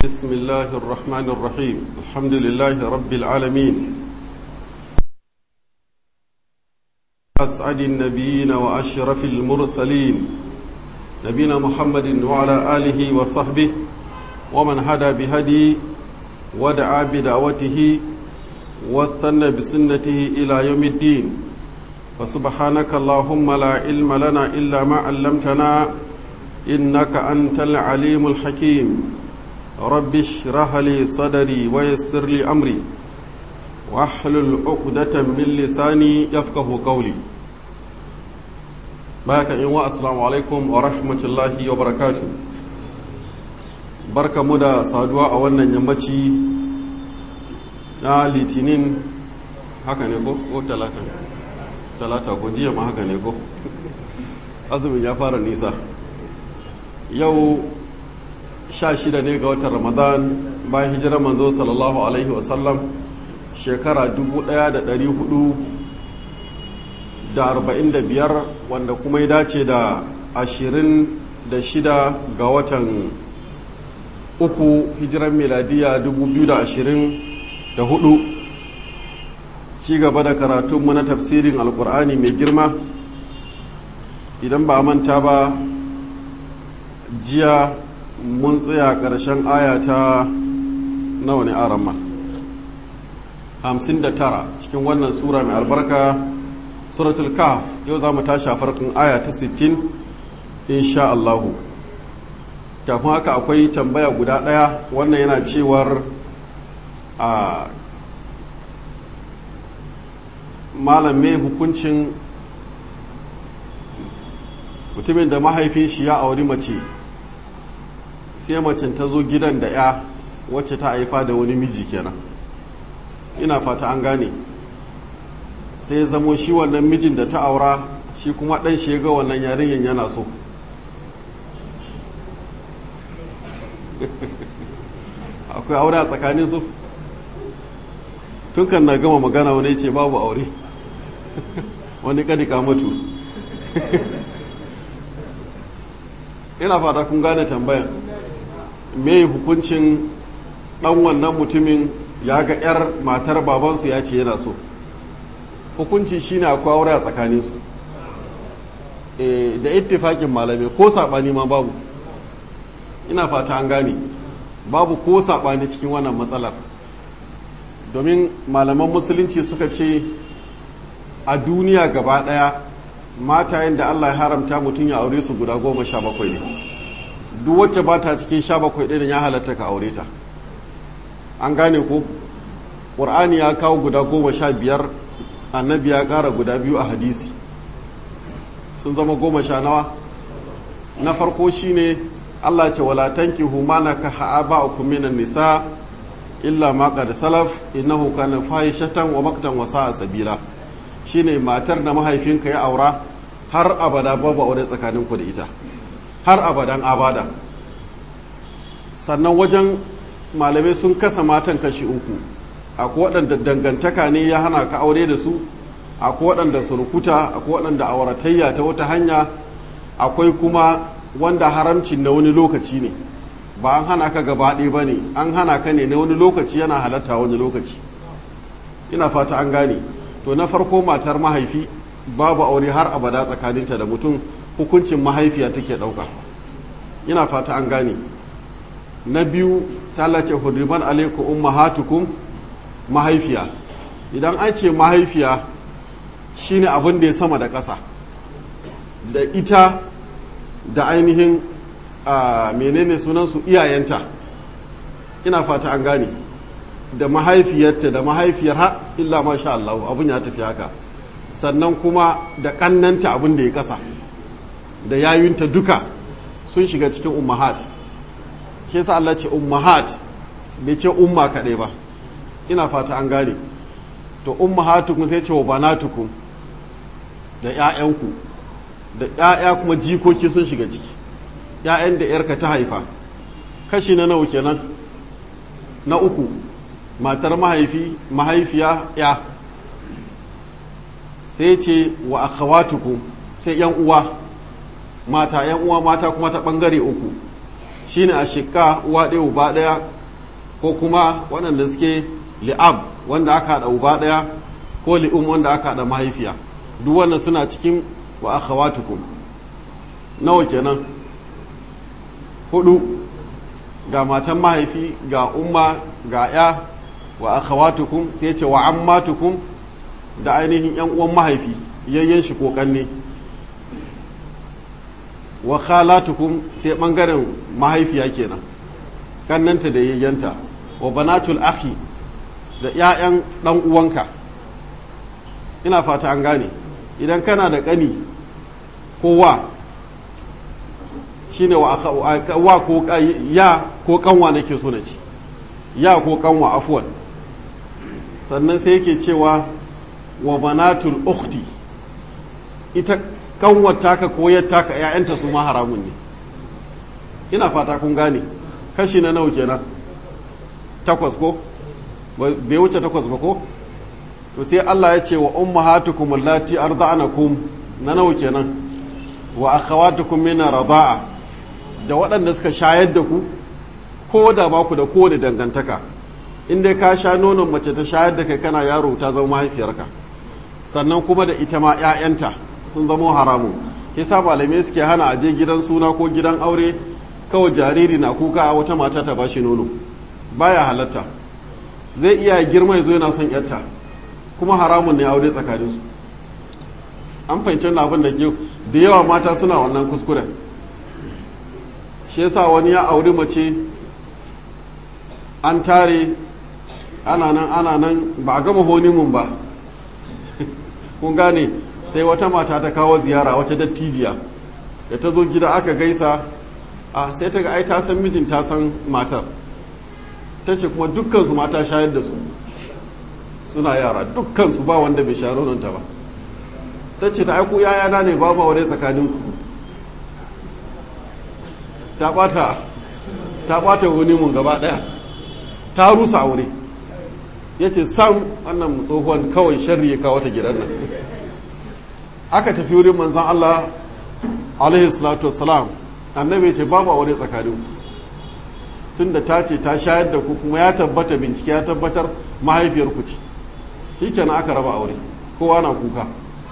بسم الله الرحمن الرحيم الحمد لله رب العالمين أسعد النبيين وأشرف المرسلين نبينا محمد وعلى آله وصحبه ومن هدى بهدي ودعا بدعوته واستنى بسنته إلى يوم الدين فسبحانك اللهم لا علم لنا إلا ما علمتنا إنك أنت العليم الحكيم رب اشرح لي صدري ويسر لي أمري واحلل عقدة من لساني يفقه قولي بارك إن السلام عليكم ورحمة الله وبركاته barka mu da saduwa a wannan yammaci na litinin haka ne ko ko talata talata ko jiya ma haka ne ko azumin ya fara nisa yau sha shida ne ga watan ramadan bayan hijirar manzo sallallahu alaihi wasallam shekara 1445 wanda kuma ya dace da 26 ga watan uku hijirar miladiya 2024 ci gaba da karatunmu na tafsirin alkur'ani mai girma idan ba manta ba jiya mun tsaya ƙarshen aya ta nawa ne aramma 59 cikin wannan sura mai albarka suratul kaf yau za mu tashi a farkon aya ta 60 insha Allahu kafin haka akwai tambaya guda ɗaya wannan yana cewar a malam mai hukuncin mutumin da mahaifin shi ya auri mace sai macen ta zo gidan da ya wacce ta haifa da wani miji kenan ina fata an gane sai zamo shi wannan mijin da ta aura shi kuma ɗan shi ga wannan yarinyar yana so akwai aure a tsakanin su tun kan na gama magana wani ce babu aure wani kadika mutu ina fata kun gane tambayan me hukuncin dan wannan mutumin ya ga 'yar matar babansu ya ce yana so hukunci shine akwai aure a tsakaninsu e, da ittifakin malamai ko saɓani ma babu ina fata an gane babu ko saɓani cikin wannan matsalar domin malaman musulunci suka ce a duniya gaba ɗaya matayen da allah ya haramta mutum ya aure su guda goma sha bakwai ne duk wacce ba ta cikin sha bakwai ɗin ya halatta ka aure ta an gane ko ƙur'ani ya kawo guda goma sha biyar annabi ya ƙara guda biyu a hadisi sun zama goma sha nawa na farko shine allah ce wala tankihu ma nakaha aba'ukum minan nisa illa ma qad salaf innahu kana fahishatan wa maktan wa sa'a sabila shine matar da mahaifinka ya aura har abada babu aure tsakaninku da ita har abadan abada sannan wajen malamai sun kasa matan kashi uku akwai waɗanda dangantaka ne ya hana ka aure da su akwai waɗanda surukuta akwai waɗanda auratayya ta wata hanya akwai kuma wanda haramcin na wani lokaci ne ba an hana ka gaba ɗaya ba ne an hana ka ne na wani lokaci yana halatta wani lokaci ina fata an gane to na farko matar mahaifi babu aure har abada tsakaninta da mutum hukuncin mahaifiya take ɗauka ina fata an gane na biyu ce hudriman alaikum ummahatukum mahaifiya idan an ce mahaifiya shine abin da ya sama da ƙasa da ita da ainihin menene sunansu iyayenta ina fata an gane da mahaifiyarta da mahaifiyar ha illa masha Allah abin ya tafi haka sannan kuma da ƙannanta abin da ya ƙasa da yayunta duka sun shiga cikin ummahat ke sa Allah ce ummahat bai ce umma kaɗai ba ina fata an gane to ummahatukum sai ce wa banatukum da ƴaƴanku da ƴaƴa kuma jikoki sun shiga ciki ƴaƴan da ƴarka ta haifa kashi na nawa kenan na uku matar mahaifi mahaifiya ya sai ce wa akhawatukum sai yan uwa mata yan uwa mata kuma ta bangare uku shine a shikka uwa ɗaya uba ɗaya ko kuma waɗanda suke li'ab wanda aka haɗa uba ɗaya ko li'um wanda aka haɗa mahaifiya duk wannan suna cikin wa akhawatukum nawa kenan hudu ga matan mahaifi ga umma ga ya wa akhawatukum sai ce wa ammatukum da ainihin yan uwan mahaifi yayyen shi ko kanne wa khalatukum sai bangaren mahaifiya kenan kannanta da yayyanta wa banatul akhi da ƴaƴan dan uwanka ina fata an gane idan kana da kani ko wa shine wa wa ko ya ko kanwa nake so na ci ya ko kanwa afwan sannan sai yake cewa wa banatul ukhti ita kanwar taka ko taka ƴaƴanta su ma haramun ne ina fata kun gane kashi na nawa kenan takwas ko bai wuce takwas ba ko to sai Allah ya ce wa ummahatukum allati arda'anakum na nawa kenan wa akhawatukum min rada'a da waɗanda suka shayar da ku ko da ba ku da kowane dangantaka in dai ka sha nonon mace ta shayar da kai kana yaro ta zama mahaifiyarka sannan kuma da ita ma 'ya'yanta sun zama haramun yasa malamai suke hana aje gidan suna ko gidan aure kawai jariri na kuka a wata mata ta bashi nono baya halatta zai iya girma ya zo yana son yarta kuma haramun ne aure tsakaninsu an fahimci abin da ke da yawa mata suna wannan kuskuren shi yasa wani ya auri mace an tare ana nan ana nan ba a gama honimun ba kun gane sai wata mata ta kawo ziyara wata dattijiya da ta zo gida aka gaisa a sai ta ga ai ta san mijin ta san matar ta ce kuma dukkansu mata shayar da su suna yara dukkansu ba wanda bai sha ta ba ta ce ta aiku yayana ne babu aure tsakanin ku ta bata ta bata wani mun gaba daya ta rusa aure ya ce sam wannan tsohuwan kawai sharri ya kawo ta gidan nan aka tafi wurin manzan Allah alaihi salatu wassalam annabi ce babu aure tsakanin tunda ta ce ta shayar da ku kuma ya tabbata bincike ya tabbatar mahaifiyar ku ce shikenan aka raba aure kowa na kuka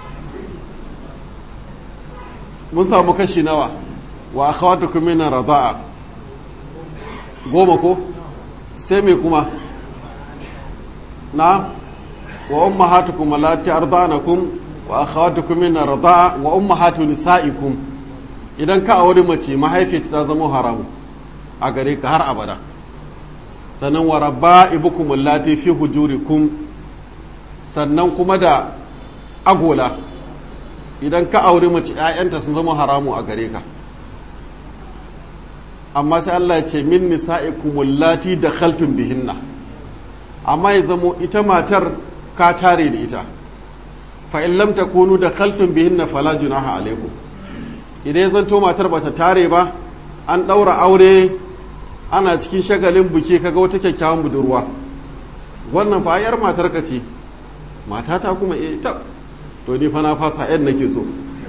mun samu kashi nawa wa akhawatukum min rada'a goma ko sai me kuma na wa ummahatukum allati ardanakum wa akhawatukum min rada'a wa ummahatu nisaikum idan ka aure mace mahaifiyarta ta zama haramu a gare ka har abada sannan wa rabba'ibukum allati fi hujurikum sannan kuma da agola idan ka aure mace ƴaƴanta sun zama haramu a gare ka amma sai Allah ya ce min nisa'ikum allati dakhaltum bihinna amma ya zamo ita matar ka tare da ita fa in lam takunu dakhaltum bihinna fala junaha alaikum idan ya zanto matar bata tare ba an ɗaura aure ana cikin shagalin buke kaga wata kyakkyawan budurwa wannan fa yar matar ka ce matata kuma eh ta to ni fa na fasa yan nake so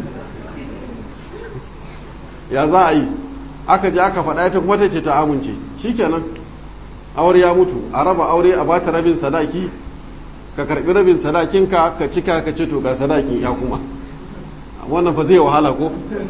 ya za a yi aka je aka faɗa ita kuma ta ce ta amince shikenan aure ya mutu a raba aure a bata rabin sadaki ka karbi rabin sadakinka ka cika ka ce to ga sadakin ya kuma wannan fa zai wahala ko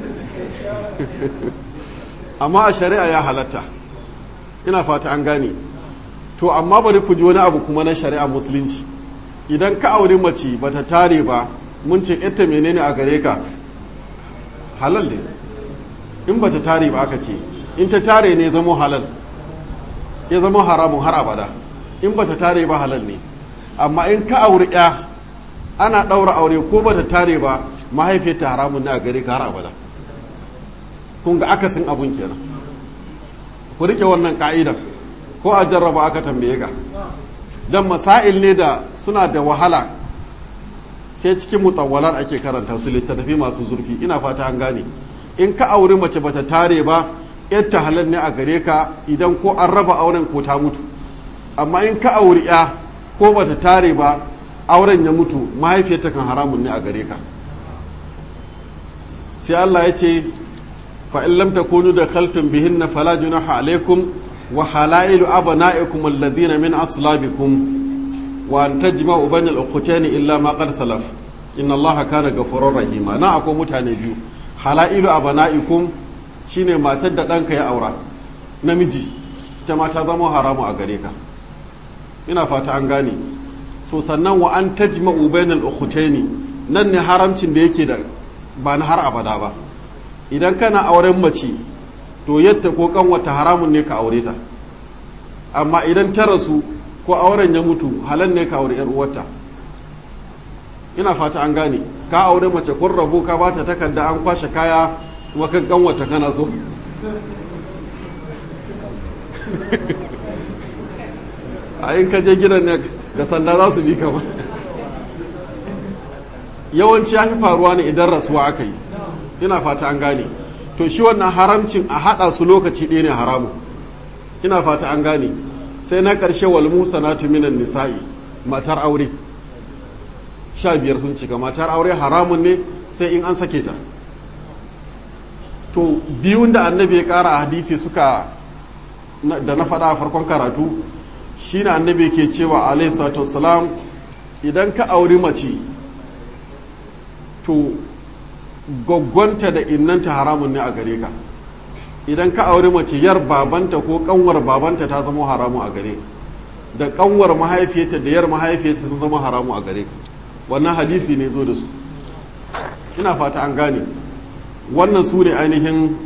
amma a shari'a ya halatta ina fata an gane to amma bari ku ji wani abu kuma na shari'a musulunci idan ka auri mace bata tare ba mun ce ita menene a gare ka halal ne in bata tare ba aka ce in ta tare ne zamo halal ya zama haramun har abada in bata tare ba halal ne amma in ka auri ya ana ɗaura aure ko bata tare ba mahaifiyarta haramun ne a gare ka har abada kun ga akasin abun kenan ku rike wannan ka'idan ko a jarraba aka tambaye ka don masail ne da suna da wahala sai cikin mutawwalar ake karanta su littattafi masu zurfi ina fata an gane in ka auri mace bata tare ba yadda halal ne a gare ka idan ko an raba auren ko ta mutu amma in ka auri ya ko bata tare ba auren ya mutu mahaifiyarta kan haramun ne a gare ka sai Allah ya ce fa in lam takunu da khaltum bihinna fala junaha alaikum wa halailu abna'ikum alladhina min aslabikum wa an tajma'u bainal ukhtayn illa ma qad salaf inna allaha kana ghafurur rahima na akwai mutane biyu halailu abna'ikum shine matar da ɗanka ya aura namiji ita ma ta zama haramu a gare ka ina fata an gane to sannan wa an tajma'u bainal ukhtaini nan ne haramcin da yake da ba na har abada ba idan kana auren mace to yadda ko kanwata haramun ne ka aure ta amma idan ta rasu ko auren ya mutu halal ne ka aure yar uwarta ina fata an gane ka aure mace kun rabu ka bata takarda an kwashe kaya kuma kan kanwata kana so a in ka je gidan ne ga sanda za su bi ka ba yawanci ya fi faruwa ne idan rasuwa aka yi ina fata an gane to shi wannan haramcin a haɗa su lokaci ɗaya ne haramu ina fata an gane sai na ƙarshe wal musa na minan nisa'i matar aure sha biyar sun cika matar aure haramun ne sai in an sake ta to biyun da annabi ya ƙara a hadisi suka da na faɗa a farkon karatu shi na annabi ke cewa alaihi salam idan ka auri mace to gwaggwanta da innanta haramun ne a gare ka idan ka auri mace yar babanta ko kanwar babanta ta zama haramu a gare da kanwar mahaifiyarta da yar mahaifiyarta sun zama haramu a gare ka wannan hadisi ne zo da su ina fata an gane wannan su ne ainihin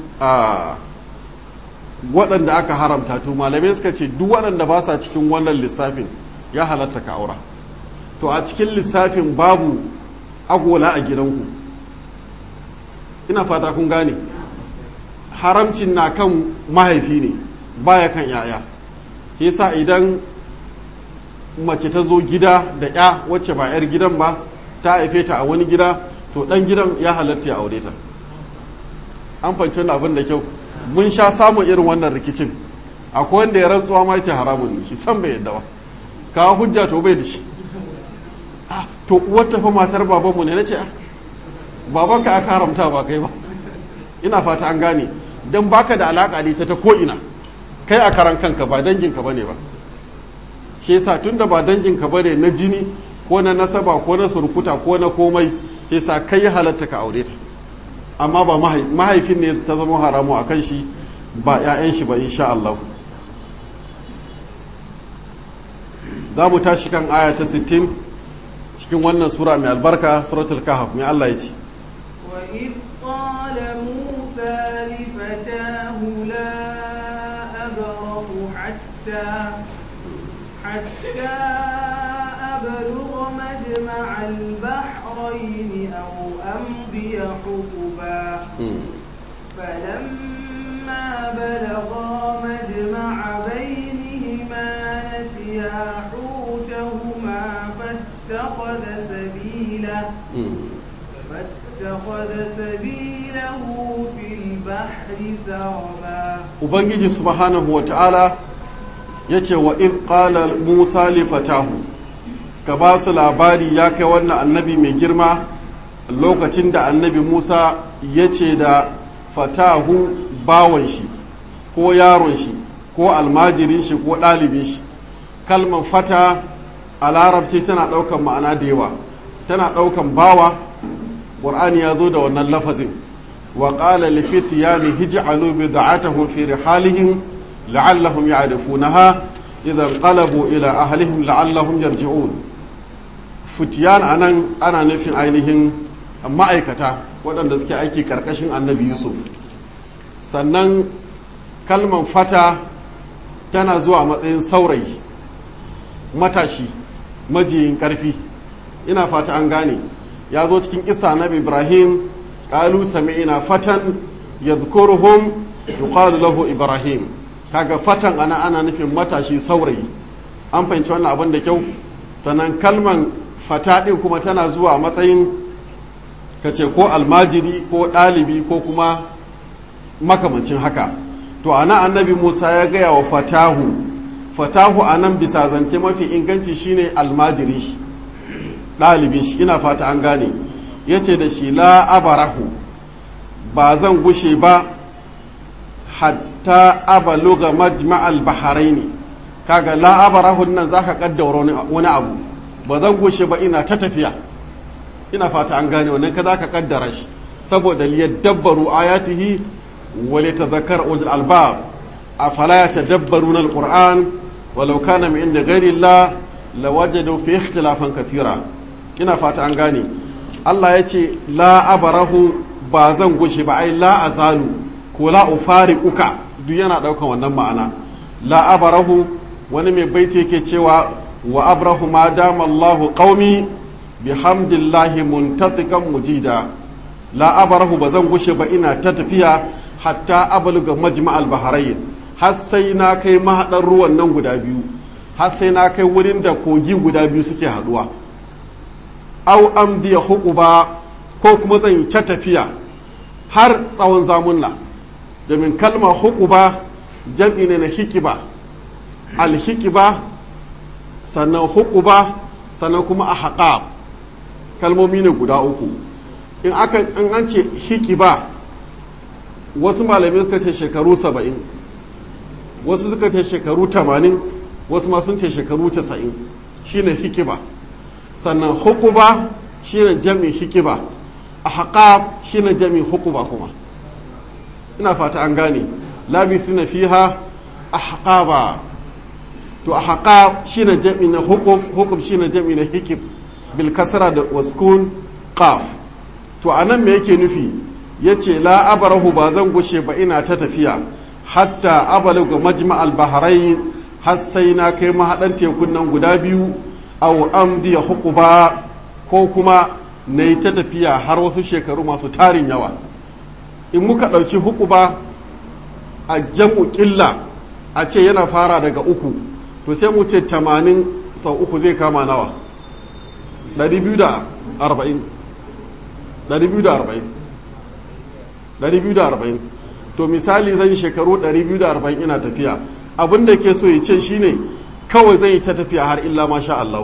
waɗanda aka haramta to malamai suka ce duk waɗanda ba sa cikin wannan lissafin ya halatta ka aura to a cikin lissafin babu agola a gidanku ina fata kun gane haramcin na kan mahaifi ne baya kan yaya yasa idan mace ta zo gida da ya wacce ba 'yar gidan ba ta haife ta a wani gida to dan gidan ya halatta ya aure ta an fahimci wani abin da kyau mun sha samun irin wannan rikicin akwai wanda ya rantsuwa ma ce haramun ne shi san bai yadda ba kawo hujja to bai da shi to uwar tafi matar babanmu ne na ce babanka aka haramta ba kai ba ina fata an gane don baka da alaka da ita ta ko'ina kai a karan kanka ba danginka bane ba shi yasa tunda ba danginka bane na jini ko na nasaba ko na surkuta ko na komai yasa kai ya halatta ka aure ta amma ba mahaifin ne ta zama haramu a kan shi ba 'ya'yan shi ba insha Allah za mu tashi kan aya ta 60 cikin wannan sura mai albarka suratul kahf mai Allah ya ce وإذ قال موسى لفتاه لا أبرح حتى حتى أبلغ مجمع البحرين أو أمضي حقبا فلما بلغا مجمع بينهما نسيا حوتهما فاتخذ سبيله فاتخذ سبيله في البحر سربا ubangiji subhanahu wa ta'ala ya ce wa in qala musa li fatahu ka ba su labari ya kai wannan annabi mai girma lokacin da annabi musa ya ce da fatahu bawan shi ko yaron shi ko almajirin shi ko ɗalibin shi kalmar fata a larabci tana ɗaukan ma'ana da yawa tana ɗaukan bawa ƙur'ani ya zo da wannan lafazin wa ƙala lifitiyani hij'alu bid'atahum fi rihalihim la'allahum ya'rifunaha idan qalabu ila ahlihim la'allahum yarji'un fitiyan anan ana nufin ainihin ma'aikata waɗanda suke aiki ƙarƙashin annabi yusuf sannan kalman fata tana zuwa matsayin saurayi matashi majiyin ƙarfi ina fata an gane ya zo cikin isa na ibrahim ƙalu sami'ina fatan yadhkuruhum yuqalu lahu ibrahim kaga fatan ana ana nufin matashi saurayi an fahimci wannan abin da kyau sannan kalman fata ɗin kuma tana zuwa matsayin ka ce ko almajiri ko ɗalibi ko kuma makamancin haka to ana annabi musa ya gaya wa fatahu fatahu a nan bisa zance mafi inganci shine almajiri shi ɗalibin shi ina fata an gane ya ce da shi la abarahu ba zan gushe ba hatta abaluga majma'al baharaini kaga la abarahu nan zaka kaddara wani abu ba zan gushe ba ina ta tafiya ina fata an gane wannan ka zaka kaddara shi saboda liyadabbaru ayatihi wa litadhakkar ulul albab afala yatadabbaruna alquran walau kana min inda ghairi Allah lawajadu fi ikhtilafan kathira ina fata an gane Allah ya ce la abarahu ba zan gushe ba ai la azalu ko la ufariquka duk yana daukan wannan ma'ana la abarahu wani mai baiti yake cewa wa abrahu ma dama Allahu qaumi bihamdillahi muntatiqan mujida la abarahu ba zan gushe ba ina ta tafiya hatta abluga majma'al bahrain har sai na kai mahadar ruwan nan guda biyu har sai na kai wurin da kogi guda biyu suke haduwa au amdiya huquba ko kuma zan ta tafiya har tsawon zamunna domin kalmar huquba jam'i ne na hikiba alhikiba sannan hukuba sannan kuma a haƙa kalmomi ne guda uku in aka in an ce hikiba wasu malamai suka ce shekaru saba'in wasu suka ce shekaru tamanin wasu ma sun ce shekaru casa'in shine hikiba sannan hukuba shine jami'in hikiba a haƙa shine jami'in hukuba kuma ina fata an gane labithina fiha ahqaba to a haƙa shi na jami na hukum hukum shi na jami na hikib bil kasra da waskun qaf to a nan me yake nufi ya ce la abarahu ba zan gushe ba ina ta tafiya hatta abaluga majma'al bahrain har sai na kai mahaɗan tekun nan guda biyu aw amdi hukuba ko kuma na yi ta tafiya har wasu shekaru masu tarin yawa in muka ɗauki hukuba a jam'u ƙilla a ce yana fara daga uku to sai mu ce tamanin sau uku zai kama nawa 240 240 to misali zan shekaru 240 ina tafiya abin da ke so ya ce shine kawai zan yi ta tafiya har illa masha Allah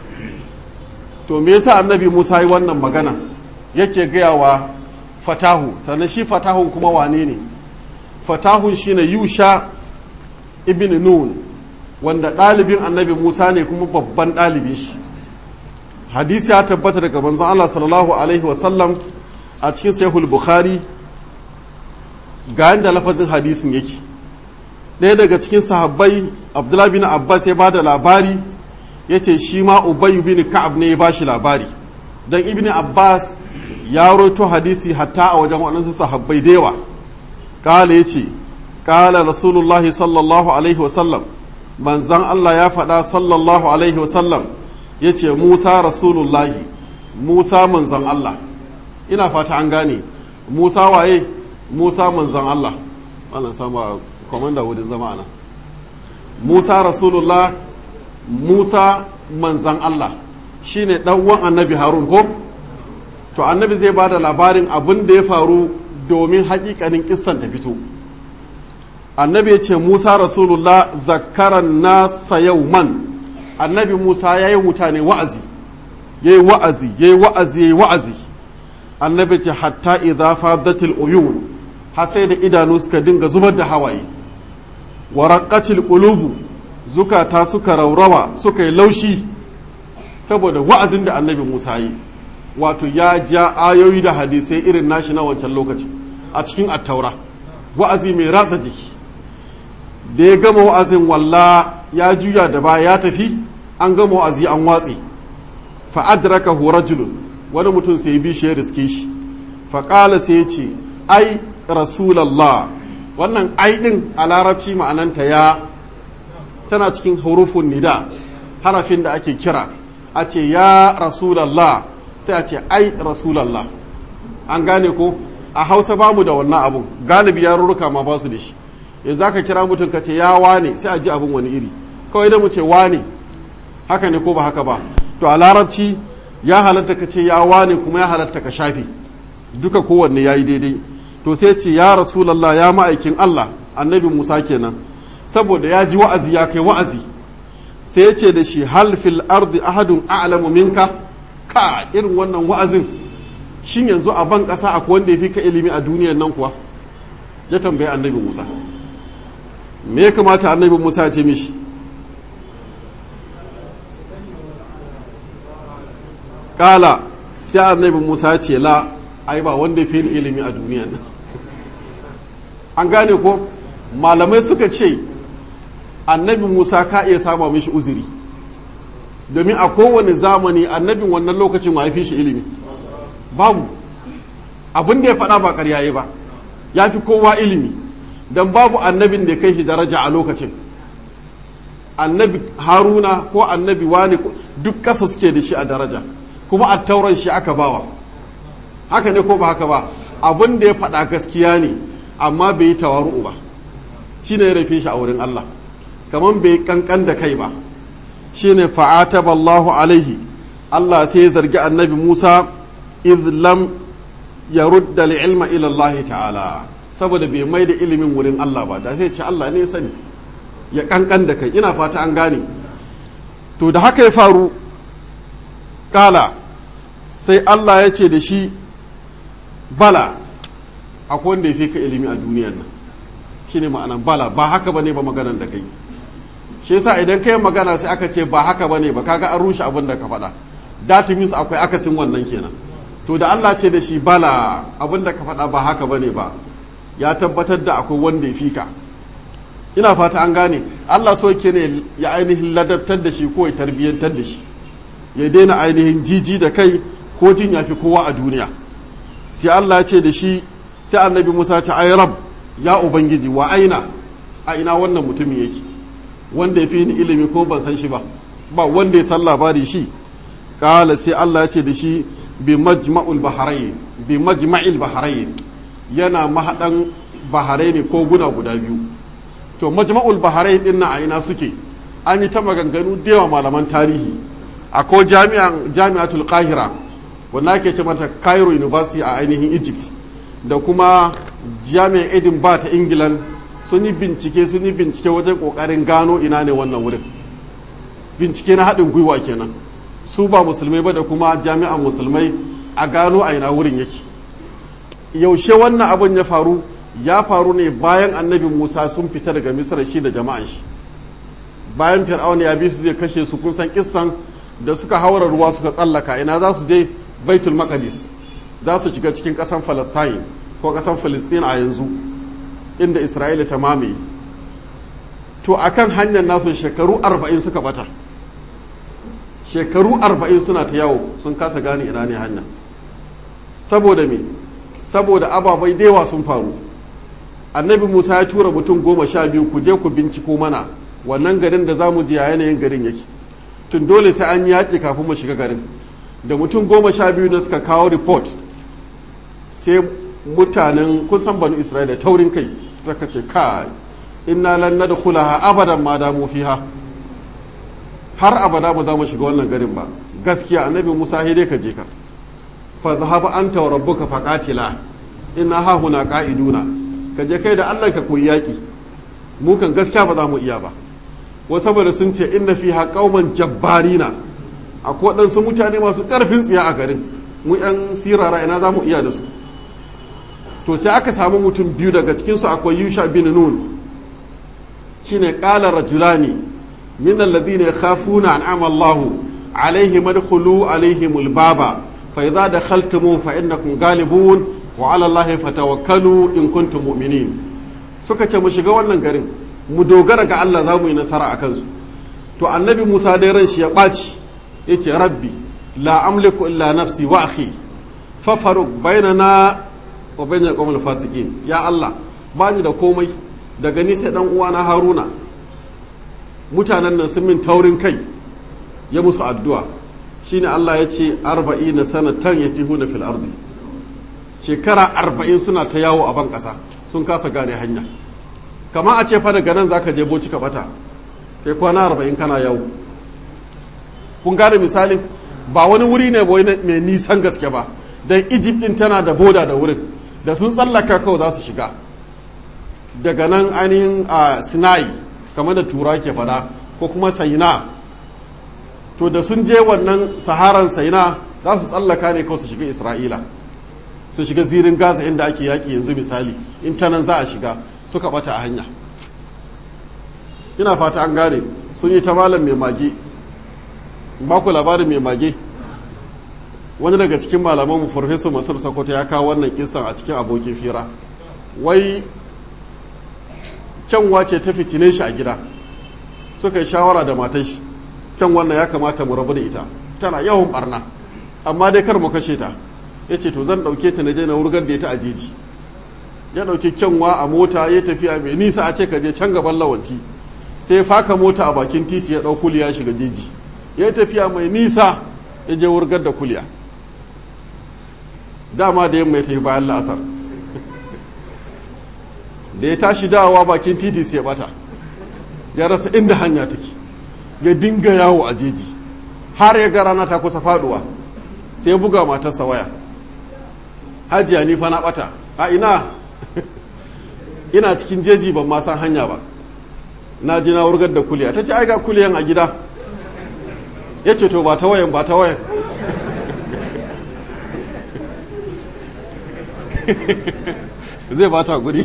to me yasa annabi Musa yi wannan magana yake gaya wa fatahu sannan shi fatahun kuma wane ne fatahun shine yusha ibn nun wanda ɗalibin annabi musa ne kuma babban ɗalibin shi hadisi ya tabbata daga manzon allah sallallahu alaihi wasallam a cikin sahihul bukhari ga yadda lafazin hadisin yake ɗaya daga cikin sahabbai abdullahi bin abbas ya ba da labari ya ce shi ma ubay bin ka'ab ne ya ba shi labari don ibn abbas ya roto hadisi hatta a wajen waɗansu sahabbai da yawa ƙala ya ce ƙala rasulullahi sallallahu alaihi wasallam manzan Allah ya faɗa sallallahu alaihi wasallam ya ce Musa rasulullahi Musa manzan Allah ina fata an gane Musa waye Musa manzan Allah wannan sama komanda wurin zama ana Musa rasulullah Musa manzan Allah shine ɗanwan annabi Harun ko to annabi zai ba da labarin abin da ya faru domin haƙiƙanin kissan ta fito annabi ya ce musa rasulullah zakaran nasa man annabi musa ya yi mutane wa'azi ya yi wa'azi ya yi wa'azi ya yi wa'azi annabi ce hatta idza fadatil uyun har sai da idanu suka dinga zubar da hawaye wa raqqatil qulubu zukata suka raurawa suka yi laushi saboda wa'azin da annabi musa yi wato ya ja ayoyi da hadisai irin nashi na wancan lokaci a cikin attaura wa'azi mai ratsa jiki da ya gama wa'azin walla ya juya da ba ya tafi an gama wa'azi an watse fa'adraka rajulun wani mutum sai bi shi ya riske shi faƙala sai ya ce ai rasulallah wannan ai ɗin a larabci ma'ananta ya tana cikin hurufun nida harafin da ake kira a ce ya rasulallah sai a ce ai rasulallah an gane ko a hausa bamu da wannan abun galibi yarurruka ma ba su da shi ya za ka kira mutum ka ce ya wane sai a ji abin wani iri kawai da mu ce wane haka ne ko ba haka ba to a larabci ya halatta ka ce ya wane kuma ya halatta ka shafe duka kowanne ya yi daidai to sai ce ya rasulallah ya ma'aikin allah annabi musa kenan saboda ya ji wa'azi ya kai wa'azi sai ya ce da shi hal fil ardi ahadun a'lamu minka ka irin wannan wa'azin shin yanzu a ban ƙasa akwai wanda ya fi ka ilimi a duniyar nan kuwa ya tambayi annabi musa me ya kamata annabi musa ce mishi kala sai annabi musa ce la ai ba wanda fi ilimi a duniya nan an gane ko malamai suka ce annabi musa ka iya sama mishi uzuri domin a kowane zamani annabin wannan lokacin ma fi shi ilimi babu abin da ya faɗa ba ƙarya ba ya fi kowa ilimi don babu annabin da ya kai shi daraja a lokacin annabi haruna ko annabi wani duk ƙasa suke da shi a daraja kuma a tauran shi aka bawa haka ne ko ba haka ba abin da ya faɗa gaskiya ne amma bai yi tawaru'u ba shi ne ya rafe shi a wurin Allah kamar bai kankan da kai ba shi ne fa'ataballahu alaihi Allah sai ya zargi annabi Musa idh lam yarudda ilma ila Allah ta'ala saboda bai mai da ilimin wurin Allah ba da sai ce Allah ne sani ya kankan da kai ina fata an gane to da haka ya faru kala sai Allah ya ce da shi bala akwai wanda ya fi ka ilimi a duniyar nan shine ma'anan bala ba haka bane ba maganan da kai shi yasa idan kai magana sai aka ce ba haka bane ba kaga an rushe abin da ka faɗa that means akwai akasin wannan kenan to da Allah ce da shi bala abin da ka faɗa ba haka bane ba ya tabbatar da akwai wanda ya fi ka ina fata an gane Allah so ke ne ya ainihin ladabtar da shi ko ya tarbiyyantar da shi ya daina ainihin jiji da kai ko jin ya fi kowa a duniya sai Allah ya ce da shi sai annabi Musa ce ai rab ya ubangiji wa aina a ina wannan mutumin yake wanda ya fi ni ilimi ko ban san shi ba ba wanda ya san labari shi kala sai Allah ya ce da shi bi majma'ul bahrain bi majma'il bahrain yana mahadan bahrain ko guna guda biyu to majma'ul bahrain din na a ina suke an yi ta maganganu da yawa malaman tarihi akwai jami'an jami'atul qahira wanda ake ce mata cairo university a ainihin egypt da kuma jami'an edinburgh ta england sun yi bincike sun yi bincike wajen kokarin gano ina ne wannan wurin bincike na haɗin gwiwa kenan su ba musulmai ba da kuma jami'an musulmai a gano a ina wurin yake yaushe wannan abin ya faru ya faru ne bayan annabi musa sun fita daga misra shi da jama'an shi bayan fir'auna ya bi su zai kashe su kun san kissan da suka haura ruwa suka tsallaka ina za su je baitul maqdis za su shiga cikin ƙasan palestine ko ƙasan palestine a yanzu inda isra'ila ta mamaye to akan hanyar nasu shekaru arba'in suka bata shekaru arba'in suna ta yawo sun kasa gane ina ne hanya saboda me saboda ababai da sun faru annabi musa ya tura mutum goma sha biyu ku je ku binciko mana wannan garin da za mu je a yanayin garin yake tun dole sai an yaƙi kafin mu shiga garin da mutum goma sha biyu na suka kawo report sai mutanen kun san banu isra'ila taurin kai suka ce kai inna lan nadkhulaha abadan ma damu fiha har abada ba za mu shiga wannan garin ba gaskiya annabi Musa sai dai ka je ka fa zahaba anta wa rabbuka faqatila inna ha huna qa'iduna ka je kai da Allah ka koyi yaki mu kan gaskiya ba za mu iya ba wa saboda sun ce inna fiha qauman jabbarina akwai waɗansu mutane masu ƙarfin tsiya a garin mu yan sirara ina za mu iya da su to sai aka samu mutum biyu daga cikinsu akwai yusha bin nun shine qala rajulani min alladhina yakhafuna an'ama Allahu alaihim adkhulu alaihim albaba fa idza dakhaltum fa innakum ghalibun wa ala Allahi fatawakkalu in kuntum mu'minin suka ce mu shiga wannan garin mu dogara ga Allah za mu yi nasara a kansu to annabi Musa dai ran shi ya ɓaci yace rabbi la amliku illa nafsi wa akhi fafaruk bainana wa bainal qawmil fasiqin ya Allah bani da komai daga ni sai dan uwana Haruna mutanen nan sun min taurin kai ya musu addu'a shine Allah ya ce arba'ina sanatan yatihuna fil ardi shekara arba'in suna ta yawo a ban ƙasa sun kasa gane hanya kama a ce fa daga nan zaka je boci ka bata kai kwana arba'in kana yawo kun gane misali ba wani wuri ne mai nisan gaske ba don egypt din tana da boda da wurin da sun tsallaka kawai za su shiga daga nan ainihin a sinai kamar da tura ke fada ko kuma saina to da sun je wannan saharan saina za su tsallaka ne kawai su shiga isra'ila su shiga zirin gaza inda ake yaƙi yanzu misali in ta nan za a shiga suka bata a hanya ina fata an gane sun yi ta malam mai mage ba ku labarin mai mage wani daga cikin malaman mu farfesa masur sokoto ya kawo wannan kisan a cikin abokin fira wai kyanwa ce ta fitine shi a gida suka yi shawara da matan shi kyan wannan ya kamata mu rabu da ita tana yawan barna amma dai kar mu kashe ta ya ce to zan ɗauke ta na je na wurgar da ita a jeji ya ɗauki kyanwa a mota ya tafiya mai nisa a ce ka je can gaban lawanti sai faka mota a bakin titi ya ɗau kuliya shiga jeji ya tafiya mai nisa ya je wurgar da kuliya dama da yamma ya tafi bayan la'asar da ya tashi dawowa bakin titi sai ya bata ya rasa inda hanya take ya dinga yawo a jeji har ya ga rana ta kusa faduwa sai ya buga matarsa waya hajiya ni fa na bata a ina ina cikin jeji ban ma san hanya ba na ji na wurgar da kuliya ta ce ai ga kuliyan a gida ya ce to ba ta wayan ba ta wayan zai ba ta guri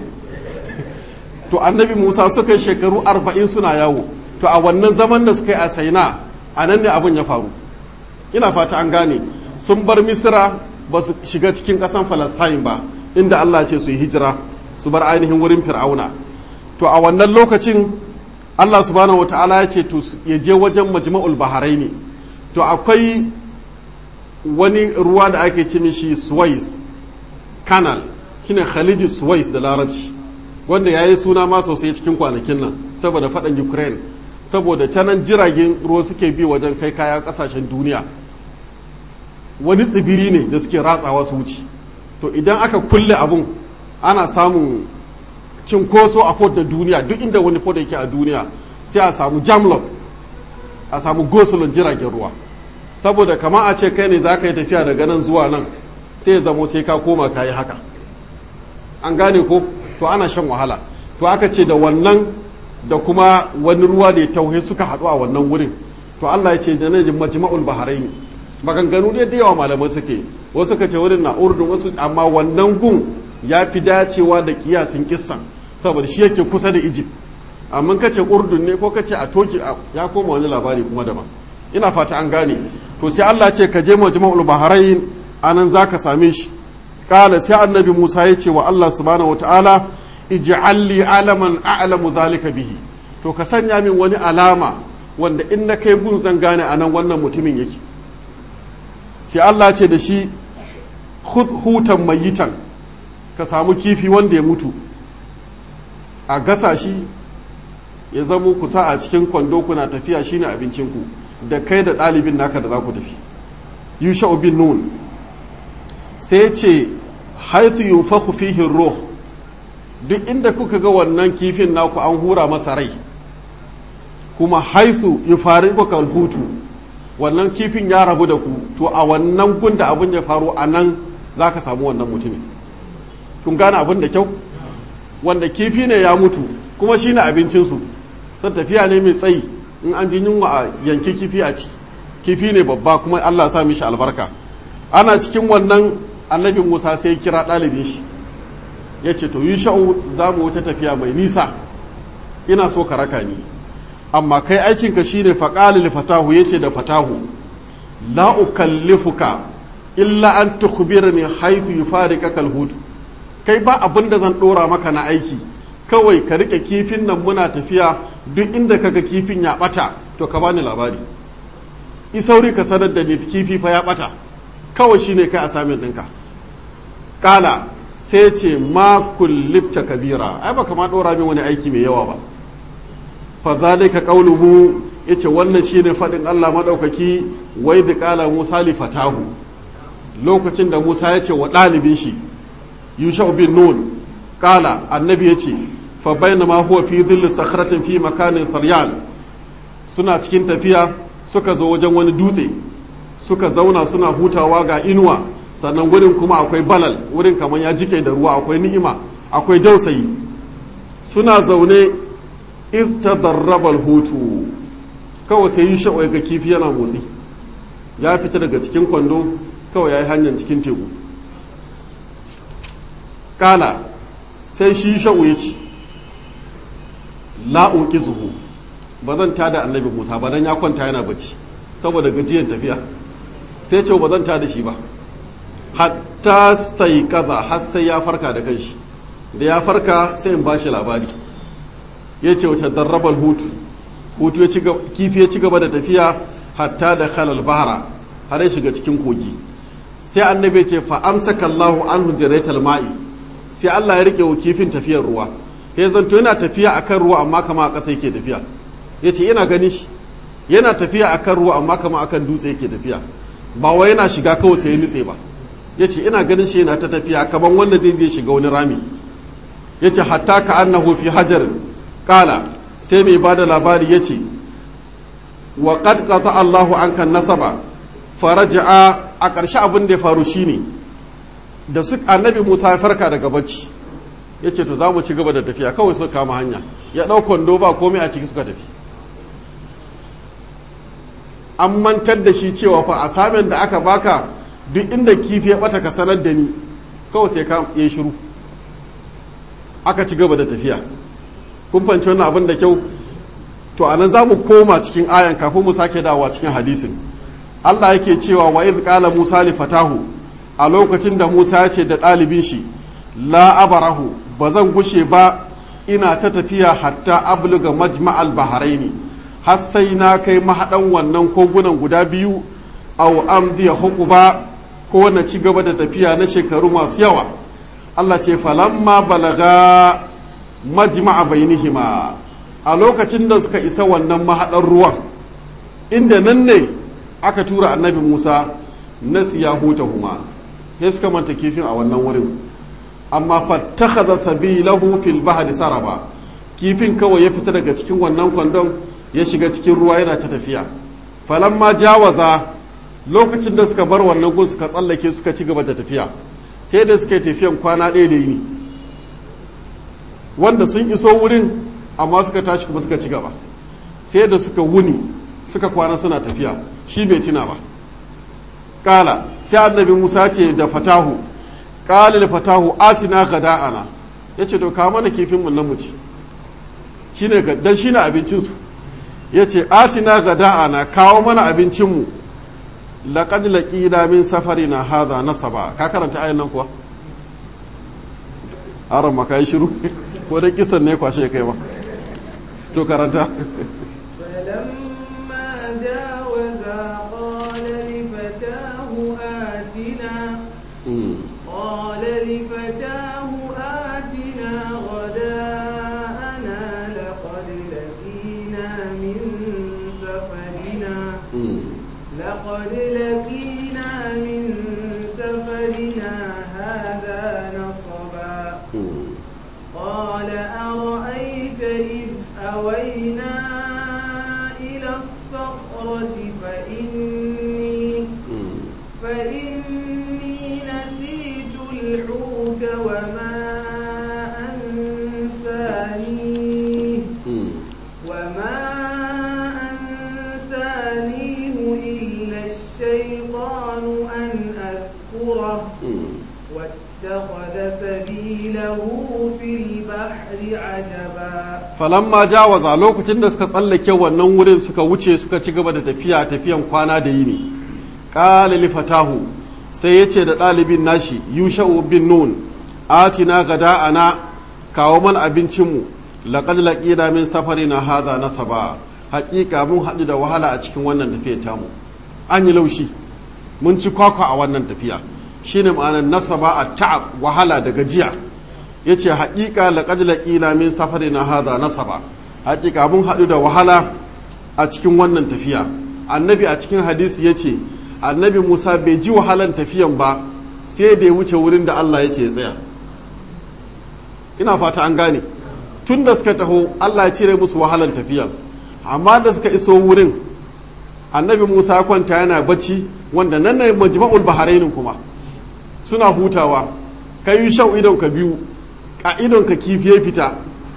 to annabi musa suka yi shekaru arba'in suna yawo to a wannan zaman da suka yi a saina a nan ne abin ya faru ina fata an gane sun bar misira ba su shiga cikin ƙasan falastain ba inda allah ce su yi hijira su bar ainihin wurin fir'auna to a wannan lokacin allah subhanahu wata'ala ya ce to ya je wajen majma'ul baharai ne to akwai wani ruwa da ake ce mishi suwais canal shine khaliji suwais da larabci wanda ya yi suna ma sosai cikin kwanakin nan saboda faɗan ukraine saboda canan jiragen ruwa suke bi wajen kai kaya ƙasashen duniya wani tsibiri ne da suke ratsawa su wuce to idan aka kulle abun ana samun cinkoso a fort da duniya duk inda wani fort yake a duniya sai a samu jamlock a samu gosulun jiragen ruwa saboda kama a ce kai ne za ka yi tafiya daga nan zuwa nan sai ya zamo sai ka koma ka yi haka an gane ko to ana shan wahala to aka ce da wannan da kuma wani ruwa da ya tauhe suka haɗu a wannan wurin to Allah ya ce da nan majma'ul bahrain maganganu ne da yawa malamai suke wasu suka ce wurin na urdun wasu amma wannan gun ya fi dacewa da kiyasin kissan saboda shi yake kusa da Egypt amma kace urdun ne ko kace a toki ya koma wani labari kuma daban ina fata an gane to sai Allah ce ka je majma'ul bahrain anan zaka same shi kala sai annabi Musa ya ce wa Allah subhanahu wataala ij'al li alaman a'lamu zalika bihi to ka sanya min wani alama wanda in na kai gun zan gane anan wannan mutumin yake sai Allah ce da shi khudh hutan mayitan ka samu kifi wanda ya mutu a gasa shi ya zamo kusa a cikin kwando kuna tafiya shine abincinku da kai da ɗalibin naka da za ku tafi yusha bin nun sai ce haithu yunfakhu fihi ruh duk inda kuka ga wannan kifin naku an hura masa rai kuma haithu yufariquka hutu wannan kifin ya rabu da ku to a wannan gun da abin ya faru a nan za ka samu wannan mutumin kun gane abin da kyau wanda kifi ne ya mutu kuma shi ne abincinsu sun tafiya ne mai tsayi in an ji yunwa a yanki kifi a ci kifi ne babba kuma allah sa mishi albarka ana cikin wannan annabi musa sai kira ɗalibin shi ya ce to yi sha'u za mu wuta tafiya mai nisa ina so ka raka ni amma kai aikinka shine faƙali fatahu ya ce da fatahu la ukallifuka illa an tukhbirni haythu yufariqaka alhut kai ba abin da zan ɗora maka na aiki kawai ka rike kifin nan muna tafiya duk inda kaga kifin ya ɓata to ka bani labari isauri ka sanar da ni kifi fa ya ɓata kawai shine kai assignment ɗinka kala sai ce ma kullibta kabira ai baka ma dora min wani aiki mai yawa ba fa zalika qawluhu yace wannan shine fadin Allah madaukaki wai da kala Musa li fatahu lokacin da Musa ya ce wa dalibin shi Yusha bin Nun kala annabi yace fa bainama huwa fi dhilli sakhratin fi makanin saryan suna cikin tafiya suka zo wajen wani dutse suka zauna suna hutawa ga inuwa sannan wurin kuma akwai balal wurin kamar ya jike da ruwa akwai ni'ima akwai dausayi suna zaune istadarrabal hutu kawai sai yi sha'awai ga kifi yana motsi ya fita daga cikin kwando kawai ya yi hanyar cikin teku kala sai shi sha'u ya ce la'uki zuhu ba zan tada annabi musa ba dan ya kwanta yana bacci saboda gajiyan tafiya sai ce ba zan tada shi ba hatta sai kaza har sai ya farka da kanshi da ya farka sai in bashi labari ya ce wace darrabal hutu hutu ya kifi ya ci gaba da tafiya hatta da khalal bahara har ya shiga cikin kogi sai annabi ce fa amsaka Allahu anhu jaraital ma'i sai Allah ya rike wa kifin tafiyar ruwa ya zanto yana tafiya akan ruwa amma kama a ƙasa yake tafiya yace ina gani shi yana tafiya akan ruwa amma kama akan dutse yake tafiya ba wai yana shiga kawai sai ya nutse ba yace ina ganin shi yana ta tafiya kaman wanda zai je shiga wani rami yace hatta ka annahu fi hajarin kala sai mai bada labari yace wa qad qata Allahu anka nasaba faraja'a a ƙarshe abin da ya faru shine da su annabi Musa ya farka daga bacci yace to za mu ci gaba da tafiya kawai suka kama hanya ya ɗau kwando ba komai a ciki suka tafi an mantar da shi cewa fa a samun da aka baka duk inda kifi ya bata ka sanar da ni kawai sai ka yi shiru aka ci gaba da tafiya kun fanci wannan abin da kyau to anan za mu koma cikin ayan kafin mu sake dawowa cikin hadisin Allah yake cewa wa iz qala Musa li fatahu a lokacin da Musa ya ce da ɗalibin shi la abarahu ba zan gushe ba ina ta tafiya hatta abluga majma'al baharaini har sai na kai mahaɗan wannan kogunan guda biyu aw amdiya hukuba ko na ci gaba da tafiya na shekaru masu yawa Allah ce falamma balaga majma'a bainihima a lokacin da suka isa wannan mahaɗar ruwan inda nan ne aka tura annabi Musa na siya huma ya suka manta kifin a wannan wurin amma fattakhadha sabilahu fil bahri saraba kifin kawai ya fita daga cikin wannan kwandon ya shiga cikin ruwa yana ta tafiya falamma jawaza lokacin da suka bar wannan gun suka tsallake suka ci gaba da tafiya sai da suka yi tafiyan kwana ɗaya da yini wanda sun iso wurin amma suka tashi kuma suka ci gaba sai da suka wuni suka kwana suna tafiya shi bai tuna ba kala sai annabi musa ce da fatahu kala da fatahu atina gada'ana ya ce to kawo mana kifin mun nan mu ci shine dan shine abincinsu ya ce atina gada'ana kawo mana abincinmu laƙad laƙina min safari na haza na saba ka karanta ayan nan kuwa haram maka yi shiru ko da kisan ne kwashe kai ba to karanta قال لفتاه آتنا غداءنا لقد لقينا من سفرنا لقد لقينا من سفرنا هذا نصبا قال أرأيت إذ أوينا إلى الصخرة فإني فإني نسيت الحوت وما أنسانيه وما أنسانيه إلا الشيطان أن أذكره واتخذ سبيله في البحر عجبا falamma jawaza lokacin da suka tsallake wannan wurin suka wuce suka ci gaba da tafiya tafiyan kwana da yini qala li fatahu sai yace da ɗalibin nashi yusha'u bin nun atina gada'ana kawo mana abincinmu laqad laqina min safarina hadha nasaba haƙiƙa mun haɗu da wahala a cikin wannan tafiyar tamu an yi laushi mun ci kwakwa a wannan tafiya shine ma'anar nasaba a ta'ab wahala da gajiya yace haƙiƙa laqad laqina min safarina hadha nasaba haƙiƙa mun haɗu da wahala a cikin wannan tafiya annabi a cikin hadisi yace annabi Musa bai ji wahalan tafiyan ba sai da ya wuce wurin da Allah ya ce ya tsaya ina fata an gane tun da suka taho Allah ya cire musu wahalan tafiyan amma da suka iso wurin annabi Musa ya kwanta yana bacci wanda nan ne majma'ul baharainin kuma suna hutawa kai shau idon ka biyu a idon ka kifi ya fita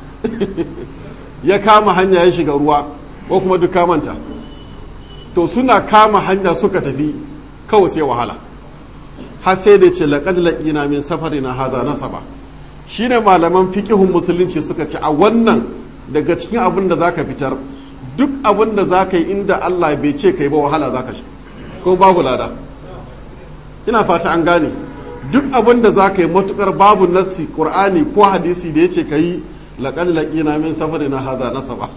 ya kama hanya ya shiga ruwa ko kuma duk kamanta to suna kama hanya suka tafi kawai sai wahala har sai da ce laqad laqina min safarina hadha nasaba shine malaman fiqihun musulunci suka ce a wannan daga cikin abin da zaka fitar duk abin da za ka yi inda Allah bai ce ka yi ba wahala za ka shi ko babu lada ina fata an gane duk abin da za ka yi matukar babu nassi qur'ani ko hadisi da ya ce ka yi laƙad laƙina min safari na haza nasaba